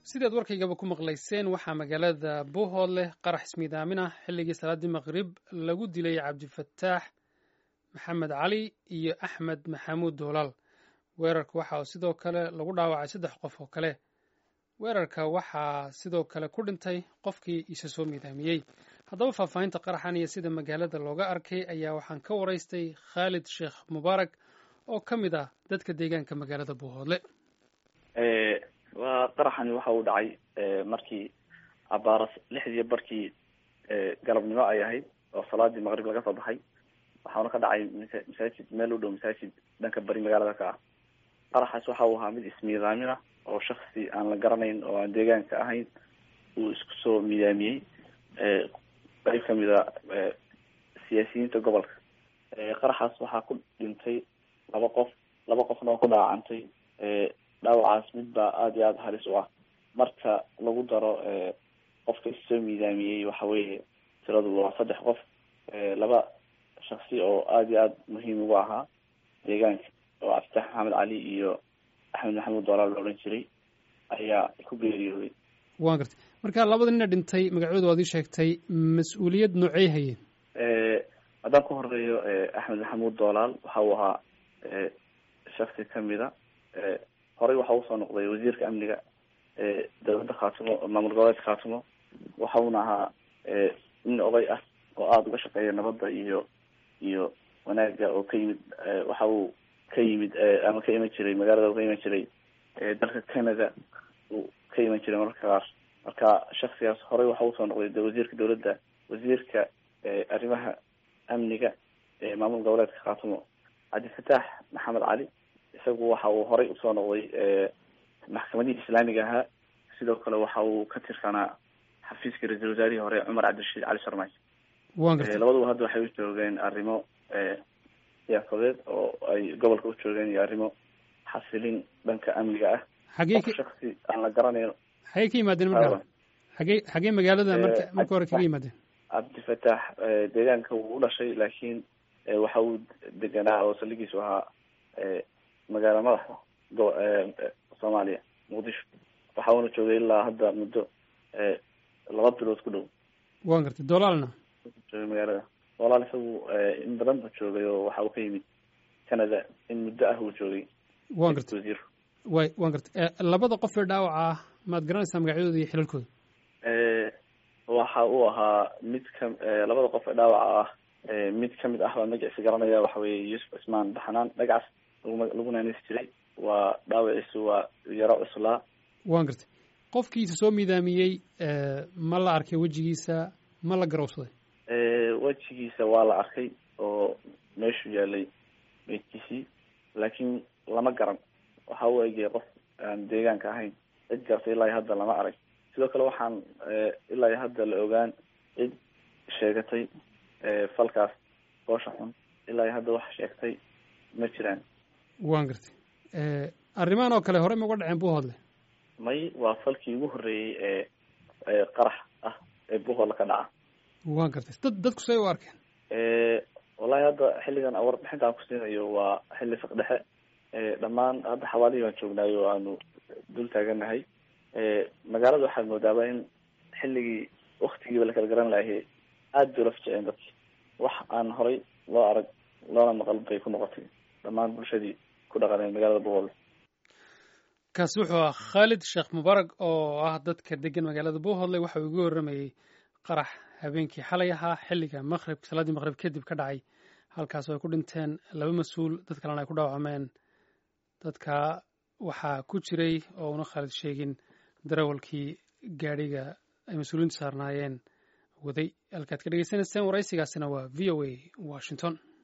sidaad warkaygaba ku maqlayseen waxaa magaalada buuhoodleh qarax ismiidaamin ah xilligii salaaddii maqrib lagu dilay cabdifataax maxamed cali iyo axmed maxamuud doolaal weerarka waxa sidoo kale lagu dhaawacay saddex qof oo kale weerarka waxaa sidoo kale ku dhintay qofkii isa soo miidaamiyey haddaba faahfaahinta qaraxan iyo sida magaalada looga arkay ayaa waxaan ka waraystay khaalid sheekh mubaarak oo ka mid ah dadka deegaanka magaalada buuhoodle waa qaraxani waxa uu dhacay markii abaaras lixdii barkii galabnimo ay ahayd oo salaadii maqrib laga soo baxay waxaana ka dhacay masaajid meel u dhow masaajid dhanka bari magaalada ka ah qaraxaas waxa uu ahaa mid ismiidaamin ah oo shaksi aan la garanayn oo aan deegaanka ahayn uu isku soo miidaamiyey qeyb kamid a siyaasiyiinta gobolka qaraxaas waxaa ku dhintay laba qof laba qofna oo ku dhaawacantay dhaawacaas mid baa aada iyo aada halis u ah marka lagu daro qofka issoo miidaamiyey waxa weeye tiradu waa saddex qof laba shaksi oo aada iyo aada muhiim ugu ahaa deegaanka oo abditax maxamed cali iyo axmed maxamuud doolaal la odhan jiray ayaa ku geeriyooday waan gartay marka labada nina dhintay magacooda waad ii sheegtay mas-uuliyad noocey hayeen haddaan ku horeeyo axmed maxamuud doolaal waxa uu ahaa shaksi kamid a horey waxa usoo noqday wasiirka amniga dowladda khaatimo maamul goboleedka khaatimo waxa uuna ahaa nin oday ah oo aada uga shaqeeya nabadda iyo iyo wanaaga oo ka yimid waxa uu ka yimid ama ka iman jiray magaalada ka iman jiray dalka canada uu ka iman jiray mararka qaar marka shaksigaas horey waxa usoo noqday wasiirka dowladda wasiirka arrimaha amniga maamul goboleedka khaatimo cabdifataax maxamed cali isagu waxa uu horey usoo noqday maxkamadihii islaamiga ahaa sidoo kale waxa uu ka tirsanaa xafiiska ra-iisul wasaarihii hore cumar cabdirashiid cali sharmaajo labaduba hadda waxay u joogeen arrimo siyaasadeed oo ay gobolka u joogeen iyo arrimo xasilin dhanka amniga ah xagee shaksi aan la garanayn xagee ka yimaadeen marka xagee xagee magaalada marka marka hore kaga yimaadeen cabdifataax deegaanka wuu u dhashay laakiin waxa uu deganaa oo saldhigiisu ahaa magaala madaxa go- soomaaliya muqdisho waxa uuna joogay ilaa hadda muddo laba bilood ku dhow waan gartay doolaalna joogay magaalada walaal isagu in badan buu joogay oo waxa uu ka yimid canada in muddo ah uu joogay waan gartay wasiir way waan gartay labada qof ee dhaawaca ah maad garanaysaa magacyadooda iyo xilalkooda waxa uu ahaa mid ka labada qof ee dhaawaca ah mid kamid ah baa magaciisa garanaya waxa weeye yuusuf cismaan baxnaan dhagacaas laguma lagu naanis jiray waa dhaawaciisu waa yaro cuslaa waan gartay qofkiisa soo miidaamiyey ma la arkay wejigiisa ma la garowsaday wejigiisa waa la arkay oo meeshuu yaalay meydkiisii laakiin lama garan waxa u egaya qof aan deegaanka ahayn cidkaas ilaa hadda lama arag sidoo kale waxaan ilaa hadda la ogaan cid sheegatay falkaas boosha xun ilaa hadda wax sheegtay ma jiraan waan gartay arrimahan oo kale hore ma uga dhaceen buuhoodle may waa falkii ugu horreeyey ee qarax ah ee buuhoodle ka dhaca waan gartay dad dadku say u arkeen wallahi hadda xilligan warbixinta aan ku siinayo waa xilli fiq dhexe dhammaan hadda xawaalihii baan joognaayo o aanu dul taaganahay magaalada waxaad moodaaba in xilligii waktigiiba la kala garan lahay aada bay ula fajeceen dadki wax aan horay loo arag loona maqal bay ku noqotay dhammaan bulshadii ku dhaqaneen magaalada buuhoodle kaasi wuxuu ah khaalid sheekh mubaarag oo ah dadka degan magaalada buuhoodle waxa uu igu warramayey qarax habeenkii xalay ahaa xilliga maqrib salaaddii maqrib kadib ka dhacay halkaas oo ay ku dhinteen laba mas-uul dad kalena ay ku dhaawacmeen dadka waxaa ku jiray oo una khaalid sheegin darawalkii gaadhiga ay mas-uuliyiintu saarnaayeen waday halkaad ka dhegeysanayseen waraysigaasina waa v o a washington